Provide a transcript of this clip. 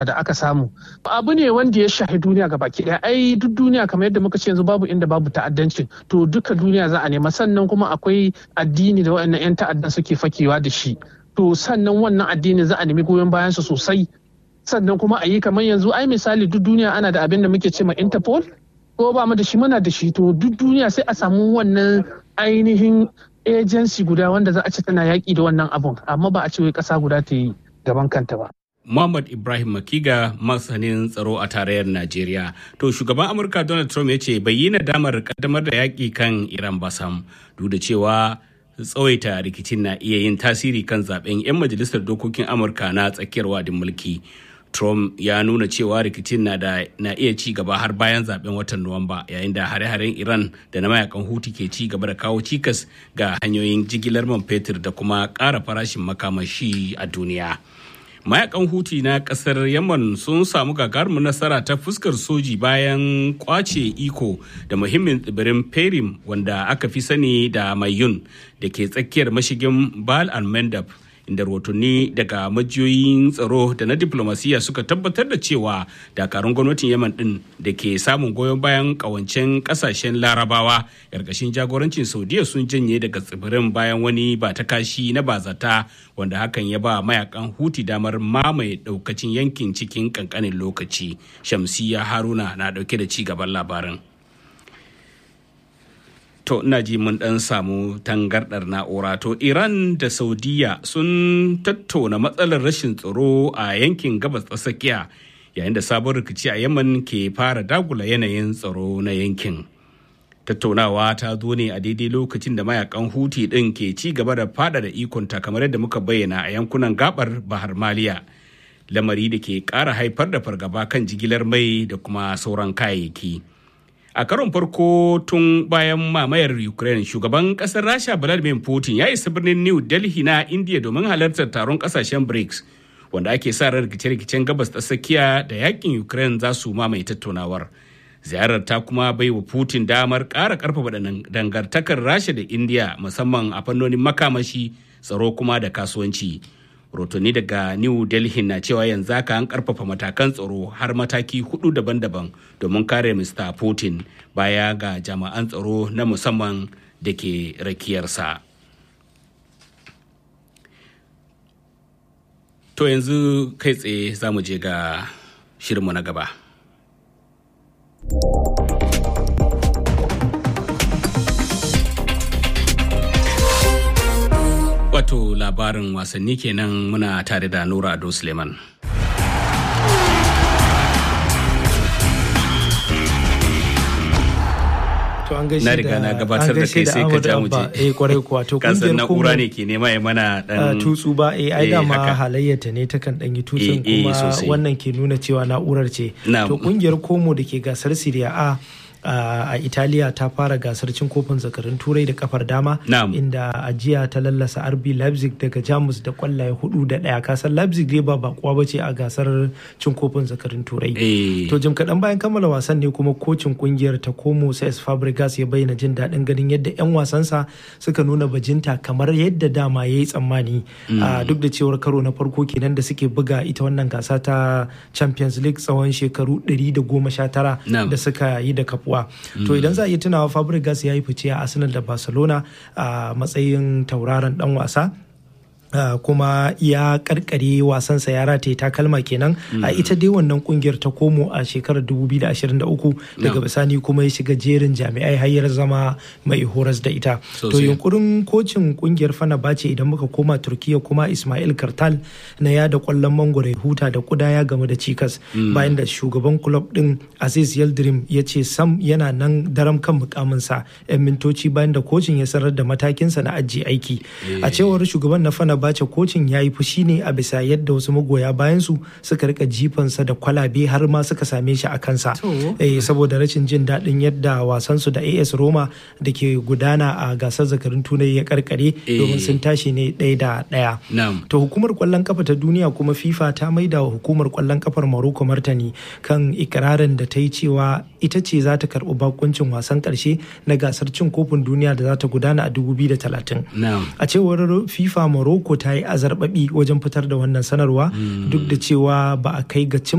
da aka samu abu ne wanda ya shahi duniya ga baki daya ai duk duniya kamar yadda muka ce yanzu babu inda babu ta'addanci to duka duniya za a nema sannan kuma akwai addini da waɗannan 'yan ta'addan suke fakewa da shi to sannan wannan addini za a nemi goyon bayan su sosai sannan kuma a yi kamar yanzu ai misali duk duniya ana da abin da muke ce ma interpol ko ba mu da shi muna da shi to duk duniya sai a samu wannan ainihin agency guda wanda za a ce tana yaƙi da wannan abun amma ba a ce wai ƙasa guda ta yi gaban kanta ba Muhammad Ibrahim Makiga masanin tsaro a tarayyar Najeriya. To shugaban Amurka Donald Trump ya ce bai yi nadamar kaddamar da yaƙi kan Iran ba sam duk da cewa tsawaita rikicin na iya yin tasiri kan zaben 'yan majalisar dokokin Amurka na tsakiyar wadin mulki. Trump ya nuna cewa rikicin na, da, na iya ci gaba har bayan zaben watan Nuwamba yayin da hare-haren Iran da na mayakan Huti ke ci gaba da kawo cikas ga hanyoyin jigilar man fetur da kuma ƙara farashin makamashi a duniya. mayakan huti na kasar yaman sun samu gagarumin nasara ta fuskar soji bayan kwace iko da muhimmin tsibirin perim wanda aka fi sani da mayun da ke tsakiyar mashigin bal al-mandab inda rahotanni daga majiyoyin tsaro da na diplomasiya suka tabbatar da cewa dakarun gwamnatin yaman din da ke samun goyon bayan kawancen kasashen larabawa ƙarƙashin jagorancin saudiya sun janye daga tsibirin bayan wani ba ta kashi na bazata wanda hakan ya ba mayakan huti damar mamaye daukacin yankin cikin kankanin lokaci shamsiya haruna na dauke da ci gaban labarin to ina ji mun dan samu tangardar na'ura to iran da saudiya sun tattauna matsalar rashin tsaro a yankin gabas tsakiya yayin da sabon rikici a yaman ke fara dagula yanayin tsaro na yankin tattaunawa ta zo ne a daidai lokacin da mayakan huti din ke ci gaba da fada da ikonta kamar yadda muka bayyana a yankunan gabar bahar maliya lamari da ke kara haifar da fargaba kan jigilar mai da kuma sauran kayayyaki a karon farko tun bayan mamayar ukraine shugaban kasar rasha vladimir putin ya isa birnin new delhi na india domin halartar taron kasashen brics wanda ake sa ran rikice-rikicen gabas ta tsakiya da yakin ukraine za su mamaye tattaunawar ziyarar ta kuma bai wa putin damar ƙara ƙarfafa dangantakar rasha da india musamman a fannonin makamashi tsaro kuma da kasuwanci rotoni daga new delhi na cewa yanzu haka an karfafa matakan tsaro har mataki hudu daban-daban domin kare mr putin baya ga jami'an tsaro na musamman da ke rakiyarsa to yanzu kai tsaye za mu je ga shirinmu na gaba wato labarin wasanni kenan muna tare da nura ado suleiman na riga na gabatar da kai sai ka ja mu je eh kwarai kuwa to kasan na'ura ne ke nema ya mana dan tutsu ba eh ai dama halayyata ne takan dan yi tutsun kuma wannan ke nuna cewa na'urar ce to kungiyar komo da ke gasar Serie A a italiya ta fara gasar cin kofin zakarin turai da kafar dama inda a jiya ta lallasa rb leipzig daga jamus da kwallaye hudu da daya kasar leipzig dai ba bakuwa bace a gasar cin kofin zakarin turai to jim kaɗan bayan kammala wasan ne kuma kocin kungiyar ta komo ses fabregas ya bayyana jin daɗin ganin yadda 'yan wasansa suka nuna bajinta kamar yadda dama ya yi tsammani duk da cewar karo na farko kenan da suke buga ita wannan gasa ta champions league tsawon shekaru 119 da suka yi da kafu kuwa to idan za a iya tunawa fabregas ya yi fice a arsenal da barcelona a matsayin tauraron dan wasa Uh, kuma ya karkare wasansa ya rataye takalma kenan a uh, ita dai wannan kungiyar ta komo a shekarar 2023 daga bisani kuma ya shiga jerin jami'ai hayar zama mai horas da ita to yunkurin kocin kungiyar fana bace idan muka koma turkiya kuma ismail kartal na yada kwallon mangwaro huta da kuda ya gamu da cikas mm. bayan da shugaban club din aziz yildirim ya ce sam yana nan daram kan mukaminsa yan mintoci bayan da kocin ya sanar da matakinsa na ajiye aiki yeah. a cewar shugaban na fana bace kocin ya yi fushi ne a bisa yadda wasu magoya bayansu suka rika jifansa da kwalabe har ma suka same shi a kansa eh, saboda rashin jin daɗin yadda wasansu da as roma da ke gudana a gasar zakarin tunai ya karkare domin sun tashi ne ɗaya da ɗaya to hukumar kwallon kafa ta duniya kuma fifa ta maida wa hukumar kwallon kafar morocco martani kan ikirarin da ta yi cewa ita ce za ta karɓi bakuncin wasan ƙarshe na gasar cin kofin duniya da za ta gudana a 2030 a cewar fifa morocco morocco ta yi azarbabi wajen fitar da wannan sanarwa duk da cewa ba a kai ga cin